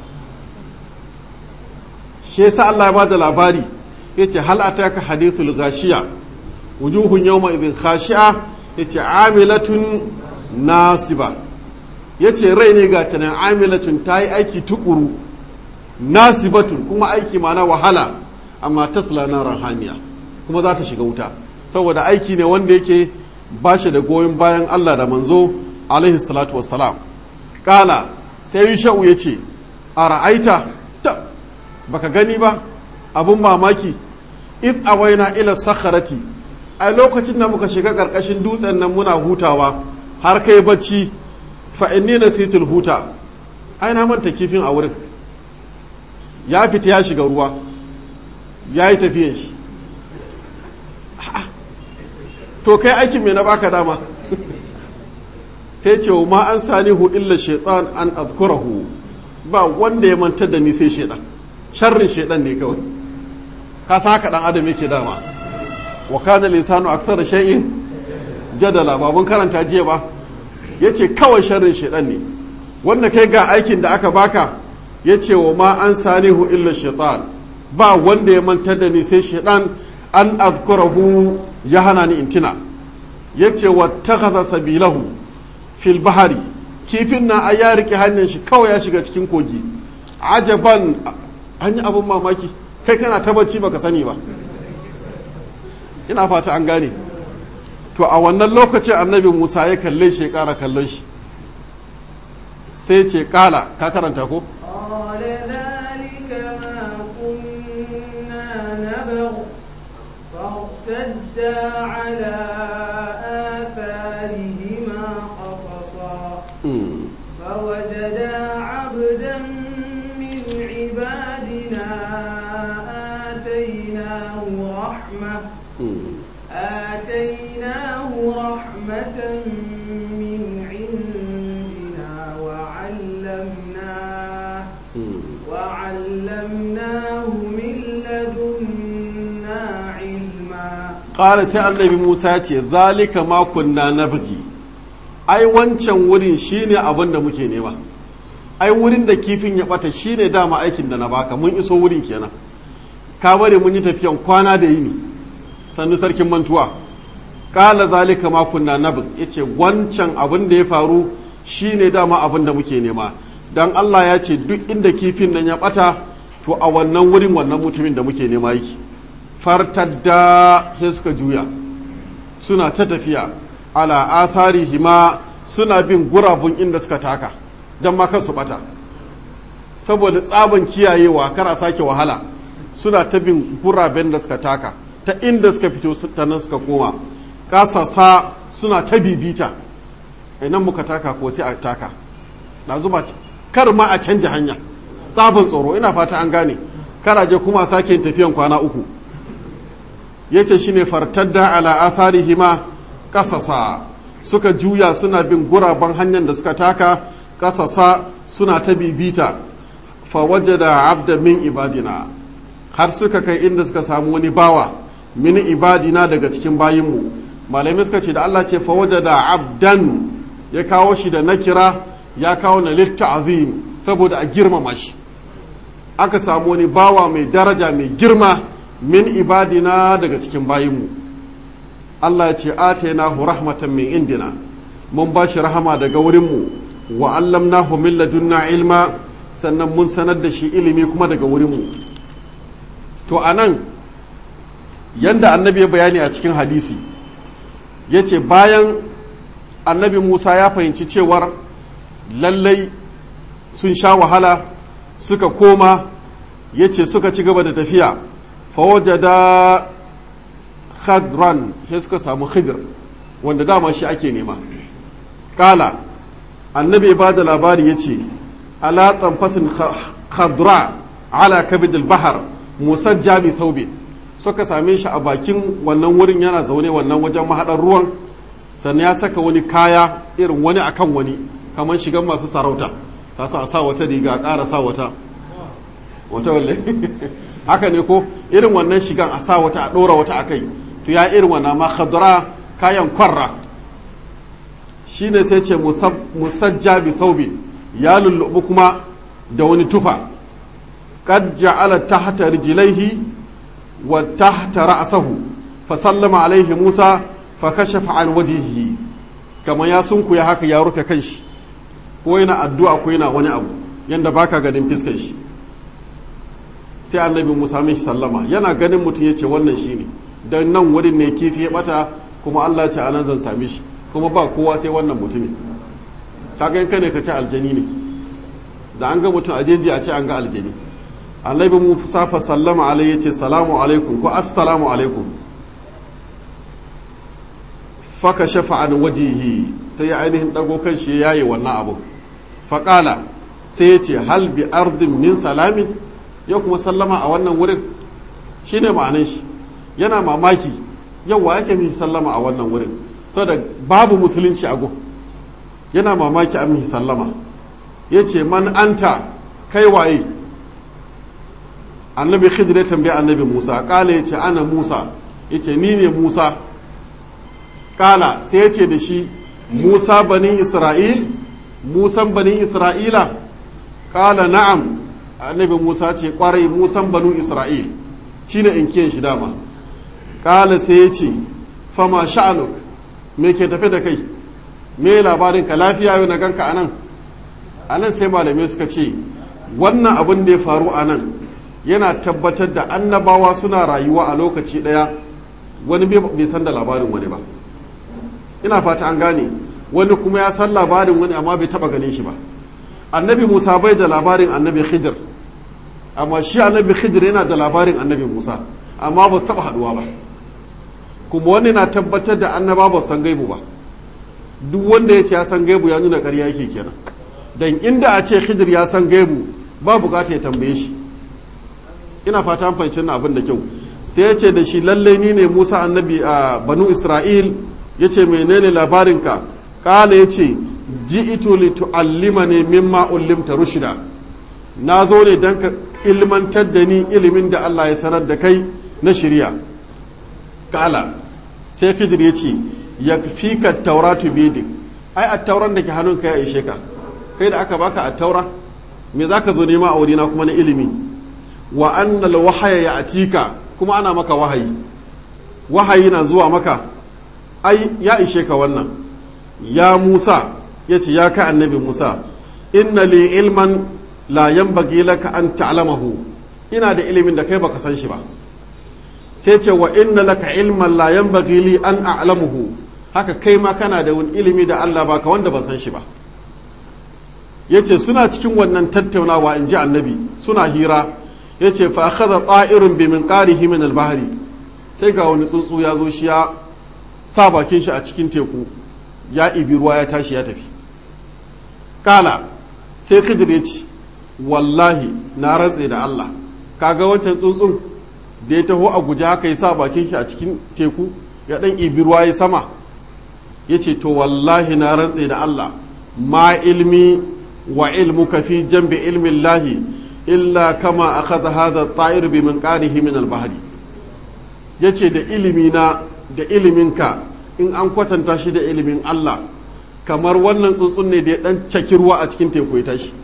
shi yasa Allah ya bada labari yace hal ataka hadithul gashiya wujuhun yawma idhin khashi'a yace amilatun nasiba yace rai ne ga tanan amilatun tayi aiki tukuru nasibatun kuma aiki mana wahala amma tasla naran hamiya kuma za ta shiga wuta saboda aiki ne wanda yake ba shi da goyon bayan Allah da manzo alaihi salatu wassalam kala sai yusha'u yace a ra'aita ta baka gani ba abun mamaki id awaina ila sakharati a lokacin da muka shiga karkashin dutsen nan muna hutawa har kai bacci fa inni nasitul huta ai na manta kifin a wurin ya fita ya shiga ruwa ya yi tafiyan shi to kai aikin me na baka dama sai ce ma an sanihu illa shaitan an azkurahu ba wanda ya mantar da ni sai shaitan sharrin shaitan ne kawai ka sa haka dan adam yake dama wa kana lisanu akthar shay'in jadala ba mun karanta jiya ba yace kawai sharrin shaitan ne wanda kai ga aikin da aka baka yace wa ma an sanihu illa shaitan ba wanda ya mantar da ni sai shaitan an azkurahu ya hana ni intina yace wattakhadha sabilahu fil bahari kifin na a ya rike hanyar shi kawai ya shiga cikin kogi ajaban an yi abin mamaki kai kana ta bacci baka sani ba ina fata an gane to a wannan lokacin annabi musa ya kalle shi ya kara kallon shi sai ce kala ka karanta ko قال ذلك ما كنا نبغ فارتدا على آثارهما قصصا فوجدا عبدا من عبادنا آتيناه رحمة آتيناه رحمة من عندنا وعلمناه وعلمناه من لدنا علما ƙara sai annabi musa ya ce zalika ma kunna nabgi ai wancan wurin shine abin da muke nema ai wurin da kifin ya bata shine dama aikin da na baka mun iso wurin kenan ka bari mun yi tafiyan kwana da yini sannu sarkin mantuwa ƙala zalika ma kunna nabg yace wancan abin da ya faru shine dama abin da muke nema dan Allah ya ce duk inda kifin nan ya bata to a wannan wurin wannan mutumin da muke nema yake fartadda sai suka juya suna ta tafiya ala asari hima suna bin gurabun inda suka taka don ma su bata saboda tsaban kiyayewa kar a sake wahala suna ta bin guraben da suka taka ta inda suka fito ta nan suka koma kasasa suna ta bibita nan muka taka ko sai a taka na zuba kar ma a canja hanya tsabin tsoro ina fata an gane karaje kuma sake yin tafiyan kwana uku ya ce shi ne fartadda ala atharihima kasasa suka juya suna bin guraben hanyar da suka taka kasasa suna ta bibita fawajada abda min ibadina har suka kai inda suka samu wani bawa min ibadina daga cikin bayinmu malamai suka ce da Allah ce fawajada abdan ya kawo shi da nakira ya kawo na litta'azim saboda a girmama shi aka samu wani bawa mai daraja mai girma min ibadina daga cikin bayinmu Allah ya ce atainahu rahmatan min indina mun ba shi rahama daga wurinmu wa allamnahu min ladunna ilma sannan mun sanar da shi ilimi kuma daga wurinmu to anan yanda annabi ya bayani a cikin hadisi ya ce bayan annabi musa ya fahimci cewar lallai sun sha wahala suka koma ya ce suka ci gaba da tafiya fawajada khadran sai suka samu khidir wanda dama shi ake nema kala annabi ba da labari ya ce ala tsamfasin khadra ala kabidil bahar musajja bi thawbin suka same shi a bakin wannan wurin yana zaune wannan wajen mahaɗar ruwan sannan ya saka wani kaya irin wani akan wani kamar shigan masu sarauta ta sa sa wata riga ƙara sa wata wata walle haka ne ko irin wannan shigan a sa wata a ɗora wata a kai to ya irin wannan ma khadra kayan kwarra shine sai ce musajja bi thawbin ya lullubu kuma da wani tufa qad ja'ala tahta rijlaihi wa tahta ra'sahu fa sallama alaihi Musa fa kashafa an wajhihi kamar ya sunku ya haka ya rufe kanshi ko yana addu'a ko yana wani abu yanda baka ganin fiskar shi sai annabi Musa mishi sallama yana ganin mutum ya ce wannan shine dan nan wurin ne kifi ya bata kuma Allah ce anan zan same shi kuma ba kowa sai wannan mutumin kaga in ne ka ce aljani ne da an ga mutum a jeji a ce an ga aljani annabi Musa fa sallama alai ya ce salamu alaikum ko assalamu alaikum faka shafa an wajihi sai ya ainihin dago kan shi ya yi wannan abu faƙala sai ya ce hal bi ardin min salamin ya kuma sallama a wannan wurin shi ne ma'anin shi yana mamaki yawa yake mihi sallama a wannan wurin saboda babu musulunci a gun yana mamaki a mihi sallama ya ce man anta kai waye annabi khidir ya tambaye annabi musa ƙala ya ce ana musa ya ce ni ne musa kala sai ya ce da shi musa bani isra'il musan bani isra'ila kala na'am annabi musa ce kwarai musan banu isra'il shine in kiyan shi dama kala sai ya ce fama sha'anuk me ke tafe da kai me labarin ka lafiya yau na ganka anan anan sai malamai suka ce wannan abin da ya faru anan yana tabbatar da annabawa suna rayuwa a lokaci daya wani bai san da labarin wani ba ina fata an gane wani kuma ya san labarin wani amma bai taba ganin shi ba annabi musa bai da labarin annabi khidir amma shi annabi khidir yana da labarin annabi musa amma ba su taba haduwa ba kuma wani na tabbatar da annaba ba san gaibu ba duk wanda ya ce ya san gaibu ya nuna ƙarya yake kenan dan inda a ce khidir ya san gaibu ba bukata ya tambaye shi ina fata an fahimci abin da kyau sai ya ce da shi lallai ni ne musa annabi a banu isra'il ya ce menene labarinka kala ya ce ji ito li tu'allima ne mimma ullimta rushida na zo ne don ka ilmantar da ni ilimin da Allah ya sanar da kai na shirya kala sai khidir ya ce ya fi ka tauratu bidik ai a tauran da ke hannunka ya ishe ka kai da aka baka a taura me za ka zo nema a wurina kuma na ilimi wa annal wahaya ya atika kuma ana maka wahayi wahayi na zuwa maka ai ya ishe ka wannan ya musa ya ce ya ka annabi musa inna li ilman la yanbaghi laka an ta'lamahu ina da ilimin da kai baka san shi ba sai ce wa inna laka ilman la yanbaghi li an a'lamuhu haka kai ma kana da wani ilimi da Allah baka wanda ban san shi ba yace suna cikin wannan tattaunawa in ji annabi suna hira yace fa akhadha ta'irun bi minqarihi min al-bahri sai ga wani tsuntsu ya zo shi ya sa bakin shi a cikin teku ya ibi ruwa ya tashi ya tafi kala sai khidir ya ce wallahi na rantse da Allah kaga wancan tsuntsun da ya taho a guje haka ya sa bakin shi a cikin teku ya dan ibi ruwa ya sama ya ce to wallahi na rantse da Allah ma ilmi wa ilmuka fi jambi ilmin lahi illa kama akhadha hadha at-ta'ir bi minqarihi min al-bahri yace da ilimi na da iliminka in an kwatanta shi da ilimin Allah kamar wannan tsuntsun ne da ya dan caki ruwa a cikin teku ya tashi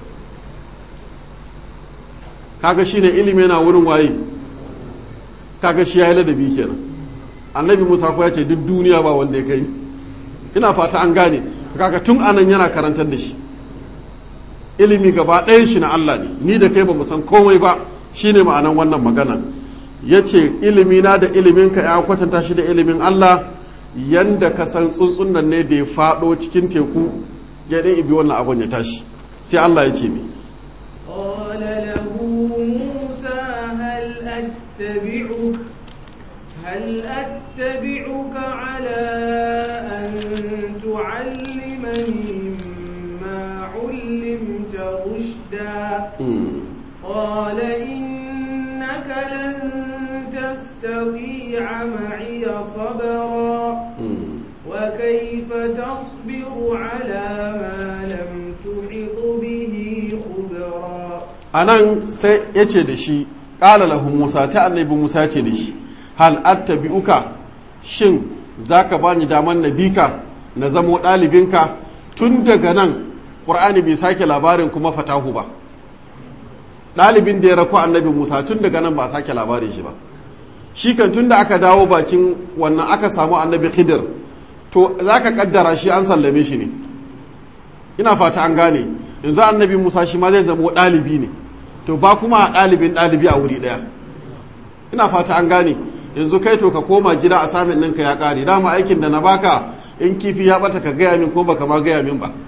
kaga shi ne ilimi yana wurin waye kaga shi ya yi ladabi kenan annabi musa ko ya ce duk duniya ba wanda ya kai ina fata an gane kaga tun anan yana karantar da shi ilimi gaba ɗayan shi na Allah ne ni da kai ba mu san komai ba shine ma'anan wannan magana ya ce ilimina da iliminka ya kwatanta shi da ilimin Allah yanda ka san tsuntsun nan ne da ya faɗo cikin teku ya ɗin ibi wannan abun ya tashi sai Allah ya ce mi قال له موسى هل أتبعك هل أتبعك على أن تعلمني مما علمت رشدا قال إنك لن تستطيع معي صبرا وكيف تصبر على ما لم تحط به خبرا a nan sai ya ce da shi ƙala lahu musa sai annabi musa ce da shi hal attabi'uka shin za ka bani daman na bika na zamo ɗalibinka tun daga nan ƙur'ani bai sake labarin kuma fatahu ba ɗalibin da ya rako annabi musa tun daga nan ba a sake labarin shi ba shi kan tun da aka dawo bakin wannan aka samu annabi khidir to za ka kaddara shi an sallame shi ne ina fata an gane yanzu annabi musa shi ma zai zama ɗalibi ne to ba kuma a ɗalibin ɗalibi a wuri ɗaya ina fata an gane yanzu kai to ka koma gida a samin ɗinka ya ƙare dama aikin da na baka in kifi ya bata ka gaya min ko baka ma gaya min ba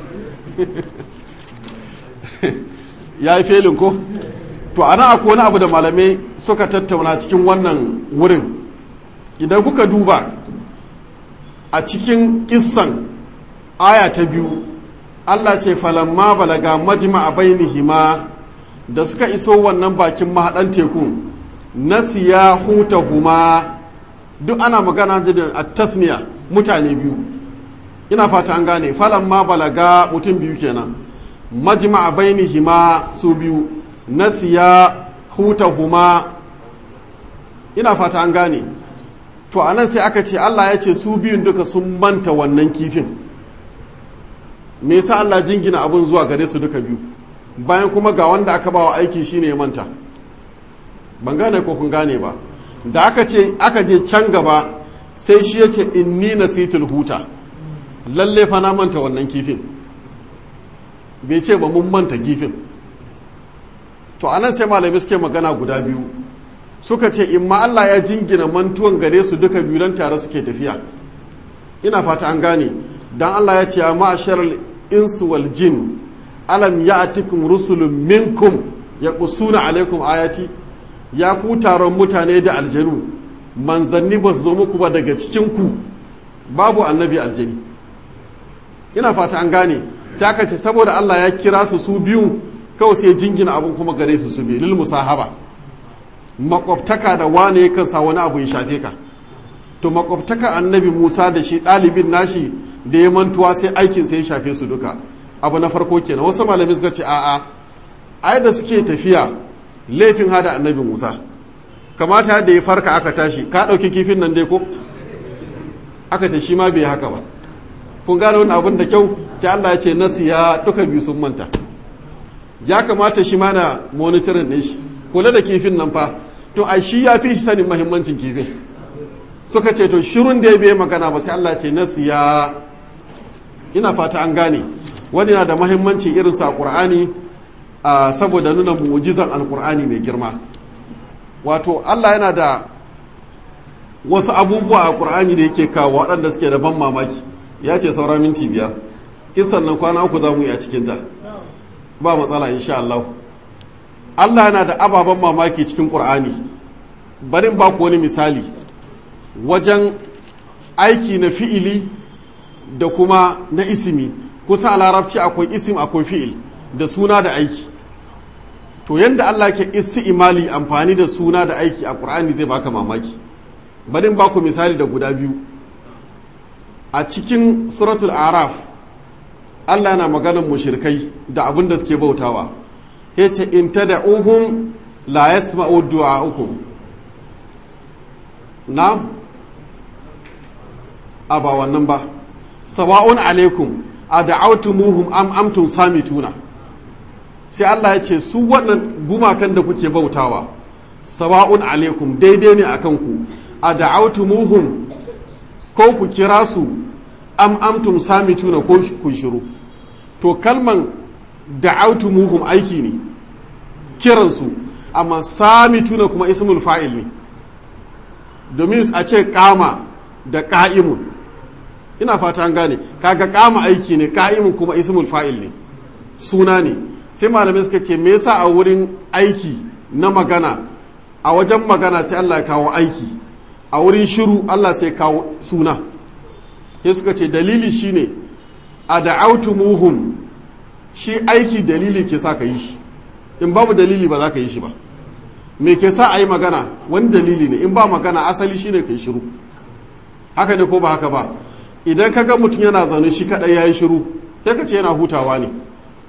ya yi felin ko to ana akwai wani abu da malamai suka tattauna cikin wannan wurin idan kuka duba a cikin kissan aya ta biyu allah ce falamma balaga majma a bainihima da suka iso wannan bakin mahaɗan tekun nasiya huta huma duk ana magana da a tasniya mutane biyu ina fata an gane falamma balaga mutum biyu kenan majma a bainihima su biyu nasiya huta huma ina fata an gane to a nan sai aka ce Allah ya ce su biyun duka sun manta wannan kifin me yasa Allah jingina abun zuwa gare su duka biyu bayan kuma ga wanda aka bawa aiki shine ya manta ban gane ko kun gane ba da aka ce aka je can gaba sai shi ya ce inni nasitul huta lalle fa na manta wannan kifin bai ce ba mun manta kifin to anan sai malamai suke magana guda biyu suka ce in ma Allah ya jingina mantuwan gare su duka biyu don tare suke tafiya ina fata an gane dan Allah ya ce ya ma'asharal insu wal jin alam ya'tikum rusulun minkum yaqusuna alaikum ayati ya ku taron mutane da aljanu manzanni ba su zo muku ba daga cikin ku babu annabi aljani ina fata an gane sai aka ce saboda Allah ya kira su su biyu kawai sai jingina abun kuma gare su su biyu lil musahaba makwabtaka da wane yakan sa wani abu ya shafe ka to makwabtaka annabi musa da shi ɗalibin nashi da ya mantuwa sai aikin sai ya shafe su duka abu na farko kenan wasu malamai suka ce a'a ai da suke tafiya laifin hada annabi musa kamata da ya farka aka tashi ka ɗauki kifin nan dai ko aka ce shi ma bai haka ba kun gane wani abin da kyau sai allah ya ce nasiya duka biyu sun manta ya kamata shi ma na monitorin ɗin shi kula da kifin nan fa to a shi ya fi shi sanin mahimmancin kifin suka ce to shirun da ya bai magana ba sai Allah ce nasiya ina fata an gane wani na da mahimmanci irin sa Qur'ani saboda nuna mu'jizan alqur'ani mai girma wato Allah yana da wasu abubuwa a Qur'ani da yake kawo waɗanda suke da ban mamaki ya ce saura minti biyar kisan nan kwana uku za mu yi a cikinta ba matsala insha Allah Allah yana da ababen mamaki cikin ƙur'ani barin ba ku wani misali wajen aiki na fi'ili da kuma na isimi kusa a larabci akwai isim akwai fi'il da suna da aiki to yadda Allah ke isi imali amfani da suna da aiki a ƙur'ani zai baka mamaki barin ba ku misali da guda biyu a cikin suratul araf Allah yana maganar mushirkai da abin da suke bautawa ya ce in ta da uhun la ya sma'u du'a'ukum na a ba wannan ba sawa'un alaikum a da'autumuhum am amtum samituna sai Allah ya ce su wannan gumakan da kuke bautawa sawa'un alaikum daidai ne akan ku a da'autumuhum ko ku kira su am amtum samituna ko ku shiru to kalman da'autumuhum aiki ne kiransu amma samituna kuma ismul fa'il ne domin a ce kama da ka'imun ina fata an gane kaga kama aiki ne ka'imun kuma ismul fa'il ne suna ne sai malamai suka ce me yasa a wurin aiki na magana a wajen magana sai Allah ya kawo aiki a wurin shiru Allah sai kawo suna sai suka ce dalili shine a da'autumuhum shi aiki dalili ke sa ka yi shi in babu dalili ba za ka yi shi ba me ke sa a yi magana wani dalili ne in ba magana asali shine ka yi shiru haka ne ko ba haka ba idan ka ga mutum yana zaune shi kaɗai ya yi shiru sai ka ce yana hutawa ne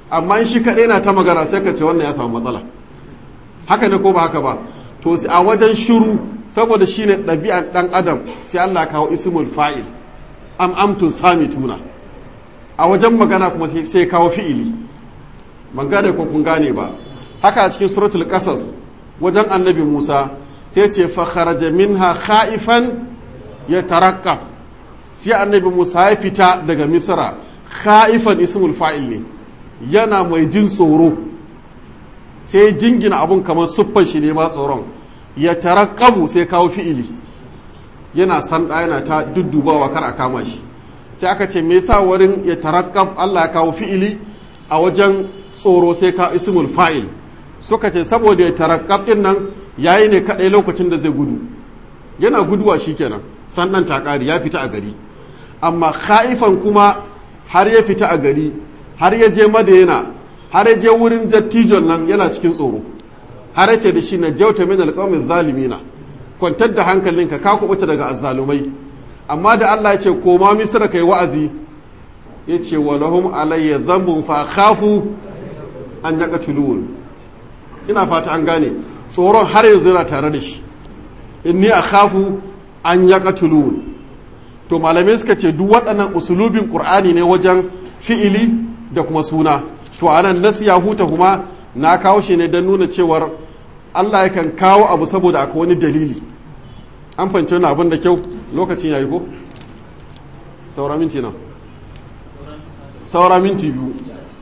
amma in shi kaɗai na ta magana sai ka ce wannan ya samu matsala haka ne ko ba haka ba to a wajen shiru saboda shine ɗabi'an ɗan adam sai Allah kawo ismul fa'il am amtun sami tuna a wajen magana kuma sai kawo fi'ili ban gane ko kun gane ba haka a cikin suratul qasas wajen annabi Musa sai ce fa kharaja minha khaifan yataraqqab sai annabi Musa ya fita daga Misra khaifan ismul fa'il ne yana mai jin tsoro sai jingina abun kamar siffar shi ne ma tsoron ya tarakkabu sai kawo fi'ili yana sanda yana ta duddubawa kar a kama shi sai aka ce me yasa wurin ya tarakkab Allah ya kawo fi'ili a wajen tsoro sai ka ismul fa'il suka ce saboda ya tarakkab din nan yayi ne kadai lokacin da zai gudu yana guduwa shikenan sannan takari ya fita a gari amma khaifan kuma har ya fita a gari har ya je madayana har ya je wurin dattijon nan yana cikin tsoro har ya ce da shi na jauta min alqawmi zalimina kwantar da hankalinka ka kubuta daga azzalumai amma da Allah ya ce koma misra kai wa'azi ya ce wa lahum alayya dhanbun fa khafu an yaqtulun ina fata an gane tsoron har yanzu yana tare da shi inni akhafu an yaqtulun to malamai suka ce duk waɗannan usulubin qur'ani ne wajen fi'ili da kuma suna to anan nasiya huta kuma na kawo shi ne don nuna cewar Allah yakan kawo abu saboda akwai wani dalili an fahimci wani abin da kyau lokacin yayi ko saura minti nan saura minti biyu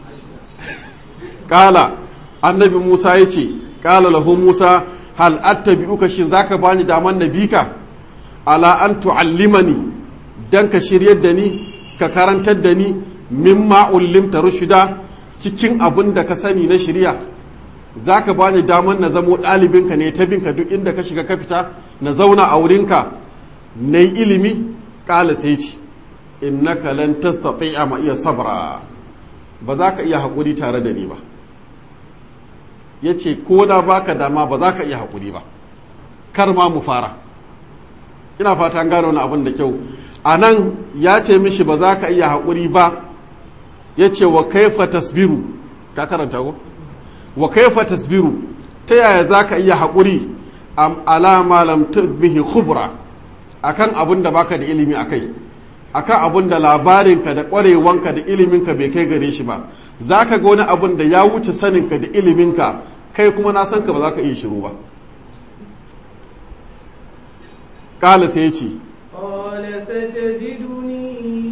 kala annabi musa ya ce kala lahu musa hal attabi'uka shin zaka bani daman nabika ala an tu'allimani dan ka shiryar da ni ka karantar da ni mimma ullimta rushda cikin abin da ka sani na shirya za ka ba ni damar na zamo ɗalibinka ne ta binka duk inda ka shiga ka fita na zauna a wurinka na yi ilimi ƙala sai ce innaka lan tastati'a ma iya sabra ba za ka iya haƙuri tare da ni ba ya ce ko da baka dama ba za ka iya haƙuri ba kar ma mu fara ina fata an gano wani abin da kyau a nan ya ce mishi ba za ka iya haƙuri ba ya ce wa kaifa tasbiru ka karanta ko wa kaifa tasbiru ta yaya za ka iya haƙuri am alama lam bihi khubra akan abin da baka da ilimi akai akan abin da labarinka da ƙwarewanka da iliminka bai kai gare shi ba za ka ga wani abin da ya wuce saninka da iliminka kai kuma na san ka ba za ka iya shiru ba ƙala sai ya ce قال ستجدني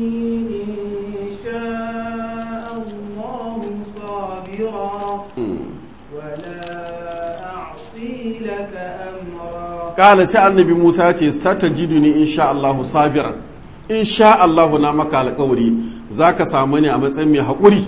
إن شاء الله صابرا ولا أعصي لك أمرا ƙala sai annabi musa ya ce sata jiduni insha Allahu sabiran insha Allahu na maka alƙawari za ka samu ne a matsayin mai haƙuri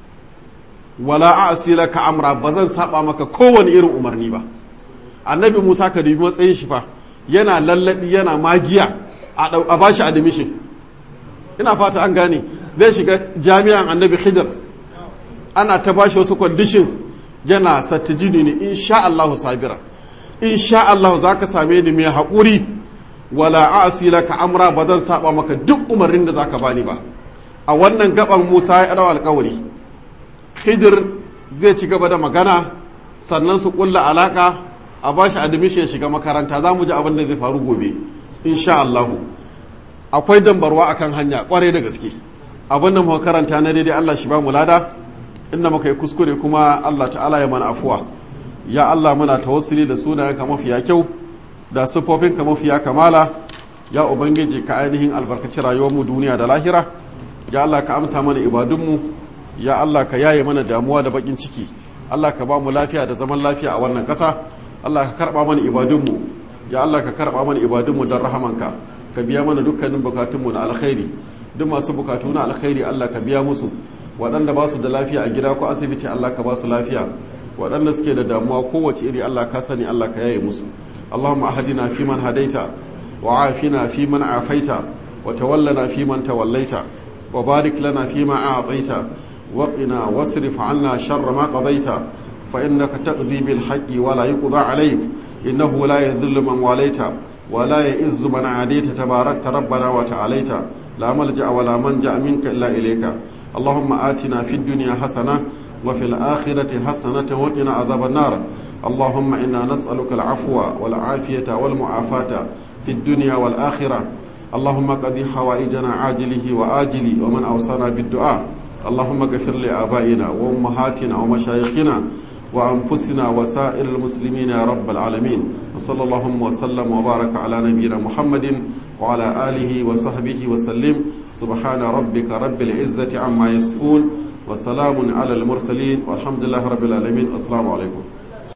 wala a'si laka amra ba zan saba maka kowane irin umarni ba annabi musa ka dubi matsayin shi fa yana lallabi yana magiya a bashi admission ina fata an gane zai shiga jami'an annabi khidr ana ta bashi wasu conditions yana sattajini ne insha Allahu sabira insha Allah za ka same ni mai haƙuri wala a'si laka amra ba zan saba maka duk umarnin da zaka bani ba a wannan gaban Musa ya dawo alƙawari Khidir zai ci gaba da magana sannan su kulla alaka a bashi admission ya shiga makaranta za mu ji abin da zai faru gobe insha Allah akwai dambarwa akan hanya kwarai da gaske abin da muka karanta na daidai Allah shi ba mu lada inda muka yi kuskure kuma Allah ta'ala ya mana afuwa ya Allah muna tawassuli da sunayenka mafiya kyau da siffofinka mafiya kamala ya ubangiji ka ainihin albarkaci rayuwarmu duniya da lahira ya Allah ka amsa mana ibadunmu ya Allah ka yaye mana damuwa da bakin ciki Allah ka ba mu lafiya da zaman lafiya a wannan ƙasa Allah ka karɓa mana ibadunmu ya Allah ka karɓa mana ibadunmu don rahamanka ka biya mana dukkanin bukatunmu na alkhairi duk masu bukatu na alkhairi Allah ka biya musu waɗanda ba su da lafiya a gida ko asibiti Allah ka ba su lafiya waɗanda suke da damuwa kowace iri Allah ka sani Allah ka yaye musu Allahumma ahadina fi man hadaita wa afina fi man afaita wa tawallana fi man tawallaita wa barik lana fi ma a'taita wa qina wasrif 'anna sharra ma qadaita fa innaka taqdi bil haqqi wa la yuqda 'alayk innahu la yadhillu man walaita wa la ya'izzu man 'adaita tabarakta rabbana wa ta'alaita la malja'a wa la manja minka illa ilayka اللهم آتنا في الدنيا حسنة وفي الآخرة حسنة وقنا عذاب النار اللهم إنا نسألك العفو والعافية والمعافاة في الدنيا والآخرة اللهم قضي حوائجنا عاجله وآجله ومن أوصانا بالدعاء اللهم اغفر لآبائنا وأمهاتنا ومشايخنا وأنفسنا وسائر المسلمين يا رب العالمين وصلى اللهم وسلم وبارك على نبينا محمد وعلى آله وصحبه وسلم سبحان ربك رب العزة عما يصفون وسلام على المرسلين والحمد لله رب العالمين السلام عليكم